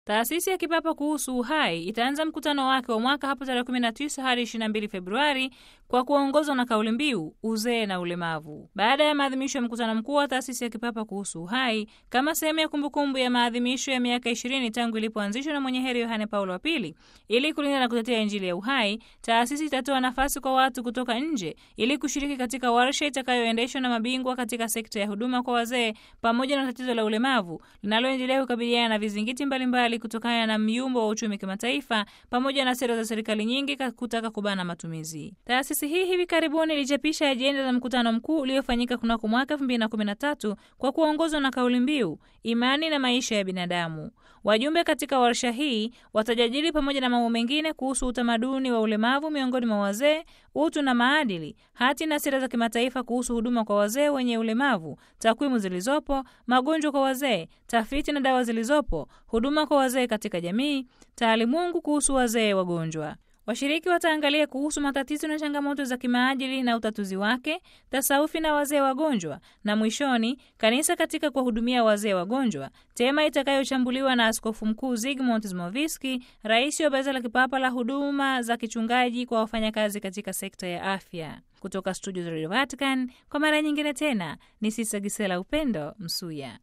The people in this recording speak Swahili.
Taasisi ya Kipapa kuhusu Uhai itaanza mkutano wake wa mwaka hapo tarehe 19 hadi 22 Februari kwa kuongozwa na kauli mbiu uzee na ulemavu. Baada ya maadhimisho ya mkutano mkuu wa Taasisi ya Kipapa kuhusu Uhai kama sehemu ya kumbukumbu ya maadhimisho ya miaka 20 tangu ilipoanzishwa na mwenye heri Yohane Paulo wa Pili ili kulinda na kutetea Injili ya uhai, taasisi itatoa nafasi kwa watu kutoka nje ili kushiriki katika warsha itakayoendeshwa na mabingwa katika sekta ya huduma kwa wazee pamoja na tatizo la ulemavu linaloendelea kukabiliana na vizingiti mbalimbali kutokana na myumbo wa uchumi kimataifa pamoja na sera za serikali nyingi kutaka kubana matumizi. Taasisi hii hivi karibuni ilichapisha ajenda za mkutano mkuu uliofanyika kunako mwaka 2013 kwa kuongozwa na kauli mbiu imani na maisha ya binadamu. Wajumbe katika warsha hii watajadili pamoja na mambo mengine kuhusu utamaduni wa ulemavu miongoni mwa wazee, utu na maadili, hati na sera za kimataifa kuhusu huduma kwa wazee wenye ulemavu, takwimu zilizopo, magonjwa kwa wazee, tafiti na dawa zilizopo, huduma kwa wazee katika jamii, taalimungu kuhusu wazee wagonjwa. Washiriki wataangalia kuhusu matatizo na changamoto za kimaadili na utatuzi wake, tasawufi na wazee wagonjwa, na mwishoni kanisa katika kuwahudumia wazee wagonjwa, tema itakayochambuliwa na Askofu Mkuu Zygmunt Zimoviski, rais wa Baraza la Kipapa la Huduma za Kichungaji kwa wafanyakazi katika sekta ya afya. Kutoka studio za Radio Vatican, kwa mara nyingine tena ni Sisa Gisela Upendo Msuya.